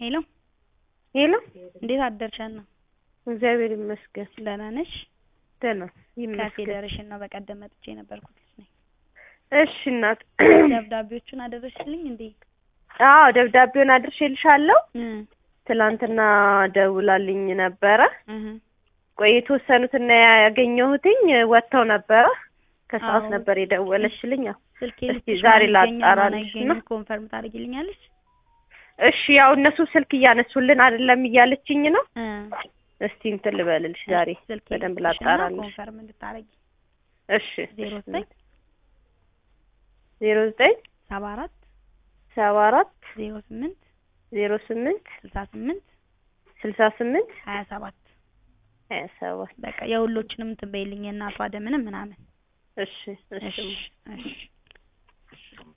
ሄሎ ሄሎ እንዴት አደርሽ ሀና? እግዚአብሔር ይመስገን ደህና ነሽ? ደህና ይመስገን። ከፌዴሬሽን ነው በቀደም መጥቼ የነበርኩት ልጅ ነኝ። እሺ እናት ደብዳቤዎቹን አደረሽልኝ እንዴ? አዎ ደብዳቤውን አድርሼልሻለሁ። እ ትላንትና ደውላልኝ ነበረ። እህ ቆይ የተወሰኑትና ያገኘሁትኝ ወጥተው ነበረ። ከሰዓት አዎ። ነበር የደወለችልኝ። ያው ስልኬ እስቲ ልስጥሽ ዛሬ ማን ይገኛል፣ ማን ላጣራልሽ አይገኝም ነው። ኮንፈርም ታደርጊልኛለሽ? እሺ ያው እነሱ ስልክ እያነሱልን አይደለም እያለችኝ ነው። እ እስቲ እንትን ልበልልሽ ዛሬ ስልኬ በደንብ ልስጥሽና ላጣራልሽ። ኮንፈርም እንድታረጊ እሺ ዜሮ እሺ። ዘጠኝ ዜሮ ዘጠኝ ሰባ አራት ሰባ አራት ዜሮ ስምንት ዜሮ ስምንት ስልሳ ስምንት ስልሳ ስምንት ሀያ ሰባት ሀያ ሰባት በቃ የሁሎችንም እንትን በይልኝ የእናቷ ደምንም ምናምን እሺ እሺ እሺ እሺ